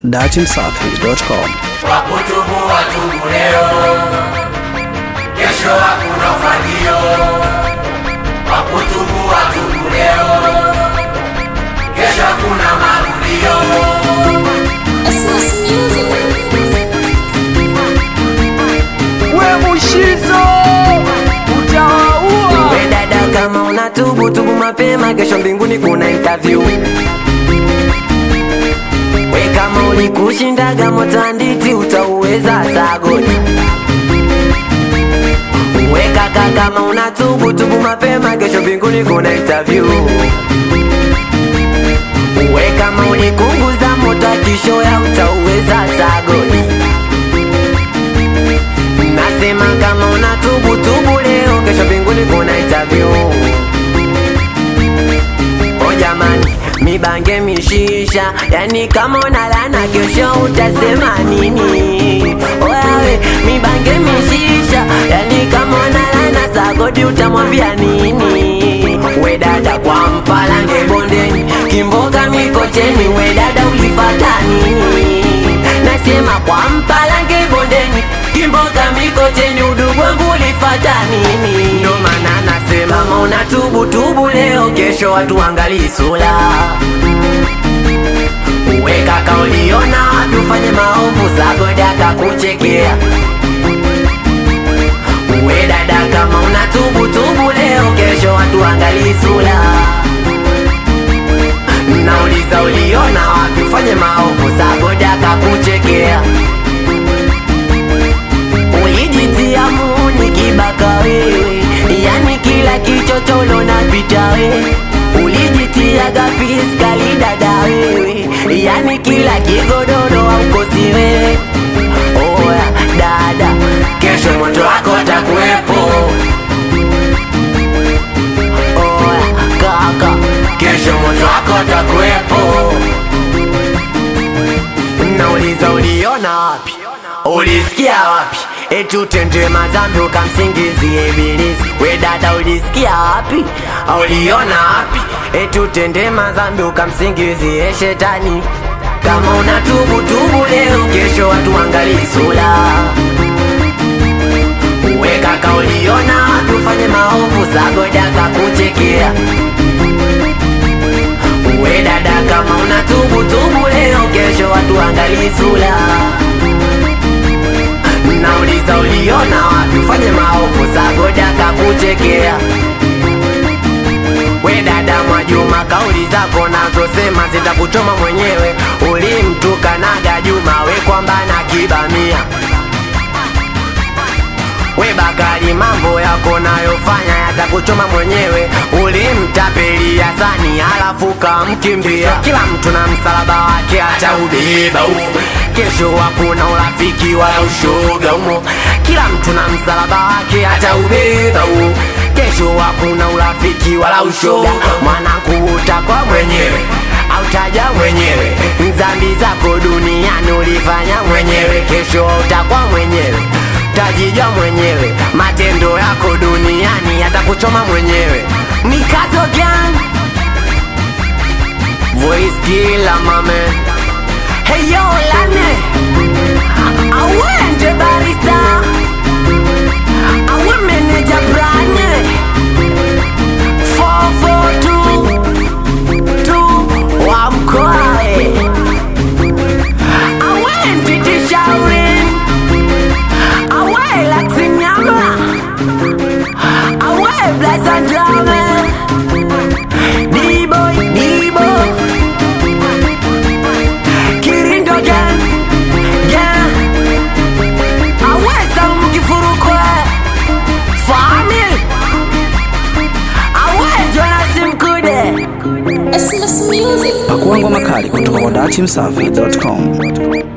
datimsafi.com. Wakutubu watubu leo, kesho hakuna ufagio. Wakutubu watubu leo, kesho hakuna marudio. Christmas music. we mushizo utawaua We dada kama unatubu tubu mapema, kesho mbinguni kuna interview. We kama ulikushindaga motanditi utauweza sagoni. We kaka kama unatubu tubu mapema, kesho mbinguni kuna interview. We kama ulikunguza moto akishoya utauweza sagoni. Nasema kama unatubu tubu leo, kesho mbinguni kuna interview. O jamani, mibange mishisha, yani kama unalana kesho utasema nini? Oyawe, mibange mishisha, yani kama unalana sagodi utamwambia nini? We dada kwa mpalange bondeni, kimboga mikocheni, we dada ulifata nini? Nasema kwa mpalange bondeni, kimboga mikocheni, udugu wangu ulifata nini? Ndo maana nasema kama unatubu tubu leo, kesho watu wangalii sura. We kaka uliona wapi ufanye maovu, sagodi akakuchekea. We dada kama unatubu tubu leo, kesho watu wangalii sura. Nauliza uliona wapi ufanye maovu, sagodi akakuchekea. Ulijitia muuni kibaka wewe, yani kila kichocholo napita we. Ulijitia gapiskali dada wewe, yani kila kigodoro haukosi wewe. Oya dada, kesho moto wako takuwepo. Oya kaka, kesho moto wako takuwepo. Nauliza uliona wapi? Ulisikia wapi? Eti utende mazambi ukamsingizie ibilisi. We dada ulisikia wapi? Uliona wapi? Eti utende mazambi ukamsingizie shetani. Kama unatubu tubu leo, kesho watu wangalii sura. We kaka uliona wapi ufanye maovu, sagoda kakuchekea. We dada kama unatubu tubu leo, kesho watu wangalii sura. Nauliza uliona wapi ufanye maovu, sagoda kakuchekea. We dada Mwajuma, kauli zako nazosema zitakuchoma mwenyewe. Ulimtukanaga Juma, we kwamba na kibamia We Bakari, mambo yako nayofanya yatakuchoma mwenyewe. Ulimtapelia sani halafu kamkimbia. Kila mtu na msalaba wake ataubeba huo. Kesho hakuna urafiki wala ushoga humo. Kila mtu na msalaba wake ataubeba huo. Kesho hakuna urafiki wala ushoga. Mwanangu utakwa mwenyewe autaja mwenyewe dhambi zako duniani ulifanya mwenyewe, kesho utakuwa mwenyewe tajijwa mwenyewe, matendo yako duniani yatakuchoma mwenyewe. Mikazo gang voice killer mame, hey yo lane awende barista awe manager branye 442 tu wa mkoae awendi tishaurin awe laksinyama awe blasandrame diboy dibo kirindo gan gan awe salumukifurukwe famil awe jonasi mkude Christmas music. Pakuangwa makali kutoka kwa datimsafi.com.